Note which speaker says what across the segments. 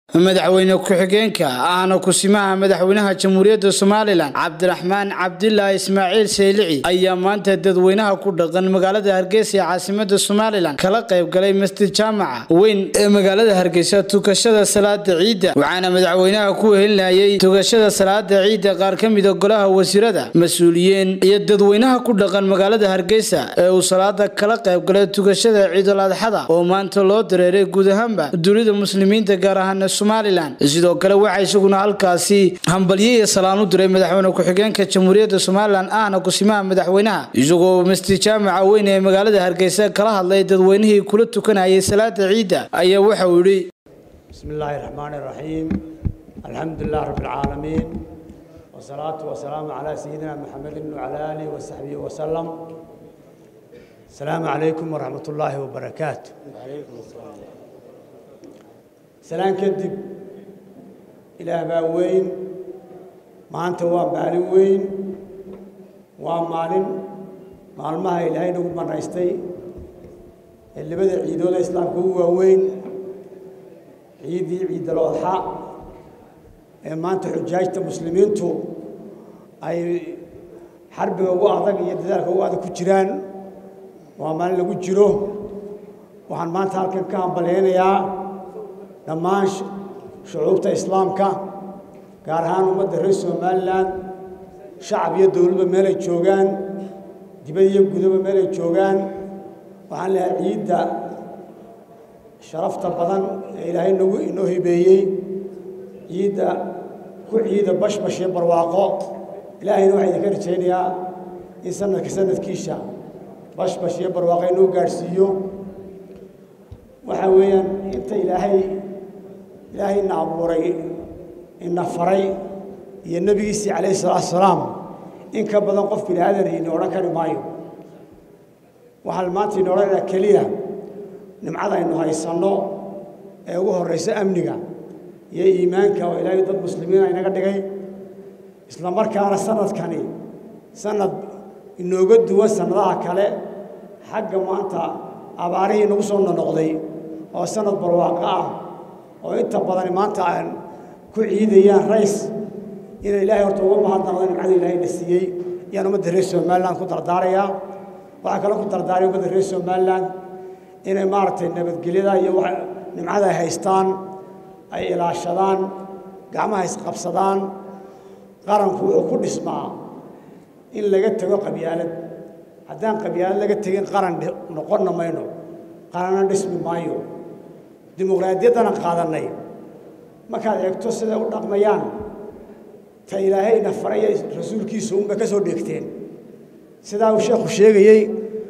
Speaker 1: madaxweyne ku-xigeenka ahna kusimaha madaxweynaha jamhuuriyadda somalilan cabdiraxmaan cabdilaahi ismaaciil seylici ayaa maanta dadweynaha ku dhaqan magaalada hargeysa ee caasimada somalilan kala qayb galay masjid jaamaca weyn ee magaalada hargeysa tukashada salaada ciidda waxaana madaxweynaha ku wehelinayay tukashada salaada ciidda qaar ka mida golaha wasiirada mas-uuliyiin iyo dadweynaha ku dhaqan magaalada hargeysa ee uu salaada kala qayb galay tukashada ciidul adxada oo maanta loo dareeray guud ahaanba dunida muslimiinta gaar ahaan somalilan sidoo kale waxaa isaguna halkaasi hambalyo iyo salaan u diray madaxweyne ku-xigeenka jamhuuriyadda somalilan ahna kusimaha madaxweynaha isagoo masjid jaamaca weyn ee magaalada hargeysa kala hadlay dadweynihii kula tukanayay salaada ciidda ayaa waxa uu yidhi
Speaker 2: بسم الله الرحمن الرحيم الحمد لله رب العالمين والصلاة والسلام على سيدنا محمد وعلى آله وصحبه وسلم السلام عليكم ورحمة الله وبركاته سلام كدب إلى باوين ما أنت وان بالي وين وان مالين مالمها إلهي نقول من رئيستي اللي بدأ عيدو الإسلام هو وين ciidii ciidal adxa ee maanta xujaajta muslimiintu ay xarbiga ugu adag iyo dadaalka ugu adag ku jiraan waa maalin lagu jiro waxaan maanta halkan ka hambalyaynayaa dhammaan shucuubta islaamka gaar ahaan ummadda reer somalilan shacab iyo dowladba meelay joogaan dibad iyo gudaba meelay joogaan waxaan leehay ciidda sharafta badan ee ilaahay nagu inoo hibeeyey ciidda ku ciida bashbash iyo barwaaqo ilaahayna waxaa idinka rajaynayaa in sanadka sanadkiisa bashbash iyo barwaaqo inoo gaadhsiiyo waxaa weeyaan inta ilaahay ilaahayna abuuray ina faray iyo nebigiisii calayhi salaatu wasalaam in ka badan qof bini aadan ina odhan kari maayo waxaan maanta ina odhanayaa keliya nimcada aynu haysanno ee ugu horraysa amniga iyo iimaanka oo ilaahay dad muslimiina inaga dhigay isla markaana sanadkani sanad inooga duwan sannadaha kale xagga maanta abaarihii nagu soo nonoqday oo sanad barwaaqo ah oo inta badani maanta aan ku ciidayaan rays inay ilaahay horta uga mahadnaqdo nimcada ilaahay na siiyey ayaan ummadda reer somaliland ku dardaarayaa waxaa kaloo ku dardaaraya ummadda reer somaliland inay maaragtay nabadgelyada iyo nimcada ay haystaan ay ilaashadaan gacmaha isqabsadaan qaranku wuxuu ku dhismaa in laga tego qabyaalad haddaan qabyaalad laga tegin qaran noqonna mayno qaranna dhismi maayo dimuqraadiyaddana qaadannay markaad eegto siday u dhaqmayaan ta ilaahayna faraya rasuulkiisa unbay ka soo dheegteen sidaa uu sheekhu sheegayey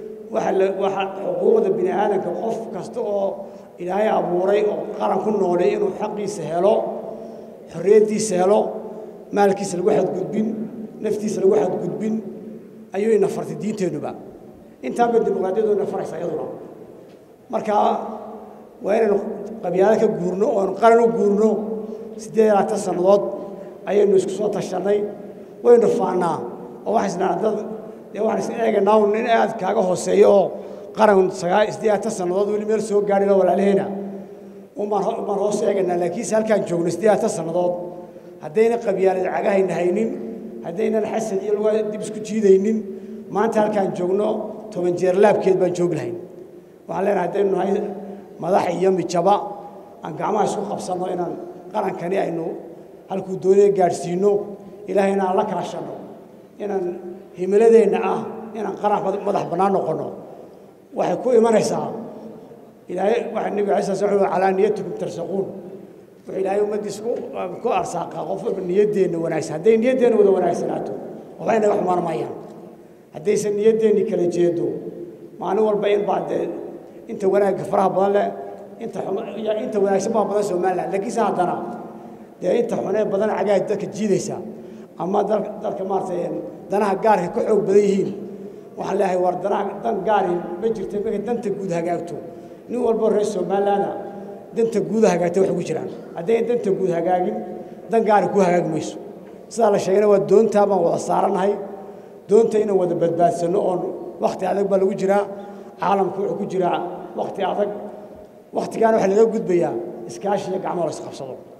Speaker 2: waxa xuquuqda bini aadamka qof kasta oo ilaahay abuuray oo qaran ku noolay inuu xaqiisa helo xorriyaddiisa helo maalkiisa lagu xadgudbin naftiisa lagu xadgudbin ayuu ina fartay diinteennuba intaanba dimuqraadiyadu ina faraysa iyaduna marka waa inaynu qabyaalo ka guurno oonu qaran u guurno siddeed iyo labaatan sannadood ayaynu isku soo tashannay waynu faannaa oo waxay isnaa dad dee waxaan is eegaynaa un nin aad kaaga hooseeyo oo qaran sagaa isdeeatan sannadood weli meel soo gaadhina walaalaheena umaan umaan hoos eegaynaa laakiinse halkaan joogno isdeeatan sannadood haddayna qabyaalad cagahayna haynin haddaynan xasad iyo lugaa dib isku jiidaynin maanta halkaan joogno toban jeer laabkeed baan joogi lahayn waxaan leenahay haddaynu nahay madax iyo mijaba aan gacmaha isku qabsanno inaan qarankani aynu halkuu doonaya gaadhsiinno ilaahayna aan la kaashanno inaan himiladeenna ah inaan qaran madax bannaan noqonno waxay ku imanaysaa ilaahay waxa nebiga alay sala slam calaa niyatikum tarsaquun wuxuu ilaahay ummaddiis ku arsaaqaa qof walba niyaddeenna wanaagsan hadday niyaddeenna wada wanaagsanaato waxba inaga xumaan mayaan haddaysan niyaddeenni kala jeedo maalin walba in baa dee inta wanaagga faraha badan leh inta inta wanaagsan baa badan somaliland laakiinse haddana dee inta xunee badan cagaha dadka jiidaysa ama dalka maaragtay danaha gaarka ka xoog badan yihiin waxaan leeyahay war danaha dan gaari ma jirta markay danta guud hagaagto nin walbo reer somalilaanda danta guuda hagaagtay wax ugu jiraan haddayn danta guud hagaagin dan gaari ku hagaagi mayso sidaa la sheegayna waa doontaa baan wada saarannahay doonta inaan wada badbaadsanno oon wakhti adag baa lagu jiraa caalamku wuxuu ku jiraa wakhti adag wakhtigaana waxaa laga gudbayaa iskaashi iyo gacmo la isqabsado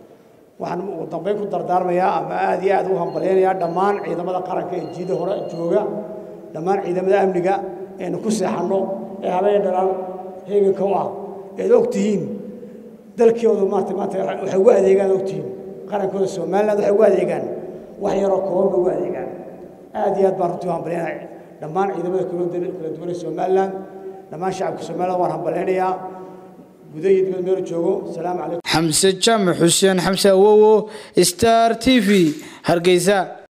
Speaker 2: waxaan ugu dambeyn ku dardaarmayaa ama aad iyo aad u hambalyaynayaa dhammaan ciidamada qaranka ee jiida hore jooga dhammaan ciidamada amniga eenu ku seexanno ee habeen dhalaan heeganka u ah eed og tihiin dalkooda maarata maanta waxay ugu adeegaan og tihiin qarankooda somaliland waxay ugu adeegaan wax yaroo kooban ugu adeegaan aad iyo aad baan runtii u hambalyaynaya dhammaan ciidamada kala duwan ee somaliland dhammaan shacabka somaliland waan hambalyaynayaa gudaha iyo dibad meel joogo salaamu calaykum
Speaker 1: xamse jaamac xuseen xamse awowo star t v hargeysa